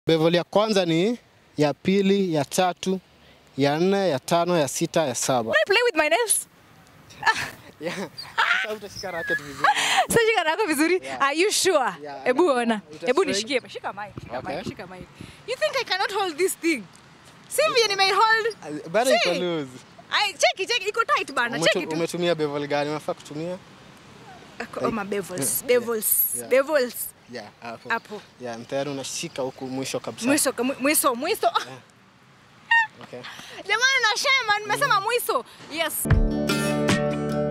Bevel ya kwanza ni ya pili, ya tatu, ya nne, ya tano, ya sita, ya saba. I play with my nails. Yeah. Sasa utashika racket vizuri. Sasa shika nako vizuri. Yeah. Are you sure? Yeah, Hebu yeah. ona. Uta Hebu straight. nishikie. Shika mic. Shika Okay. mic. Shika mic. You think I cannot hold this thing? Si vile nime hold. Bado iko See? loose. Ai, cheki cheki iko tight bana. Umetu- Cheki tu. Umetumia bevel gani? Unafaa kutumia? Oh, my bevels. Yeah. Bevels. Yeah. Bevels. Yeah, hapo. Hapo. Yeah, tayari unashika huku mwisho kabisa. Mwiso mwiso mwiso. Okay. Jamani nashema nimesema mwiso. Yes.